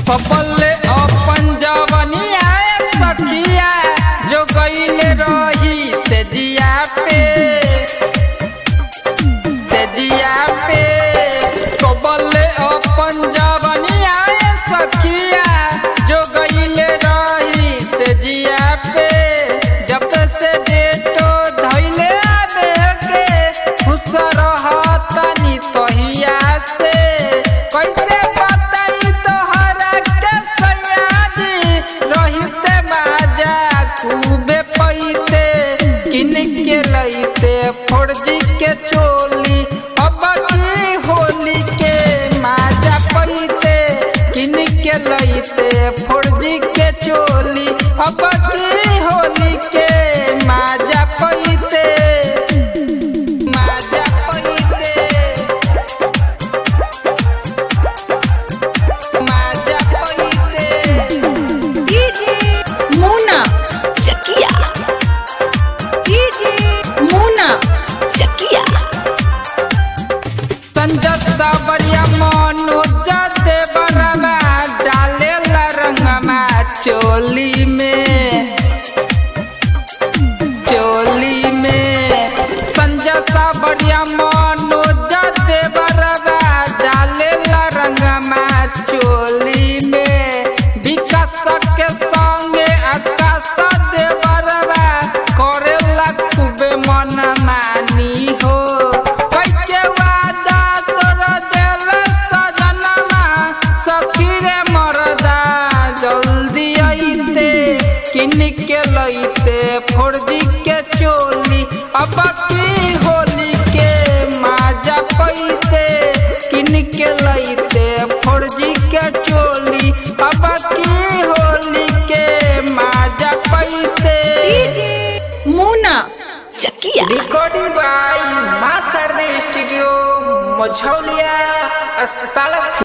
पपले अपन जवनिया सखिया जो गईले रही से जिया पे से जिया पे पपले अपन जवनिया सखिया जो गईले रही से जिया पे जब से डेटो धैले आबे के खुश रहतनी तहिया से कैसे बताई तोहरा के सयाजी रही से बाजा खूबे पैते किन के लैते फौजी के चोली अब की होली के माजा पैते किन के लैते फौजी के चोली अब की होली के माजा पैते माजा पैते माजा पैते डीजे मोना चकिया डीजे मोना चकिया संजय सावरिया मनोज देवरमा डाले रंगमा चोली में चोली में संजय सावरिया मनोज देवरमा डाले रंगमा चोली में विकास के संगे आकाश देवरमा करेला खूबे मन मानी हो कैके वादा तोर दिल सजनमा सखी रे मरदा जल्दी आइते किन के लइते फौजी के चोली अब की होली के माजा पैते किन के लइते फौजी के चोली अब की होली के माजा पैते DJ Mona Chakia recording by मां सरदे स्टूडियो मझौलिया अस्पताल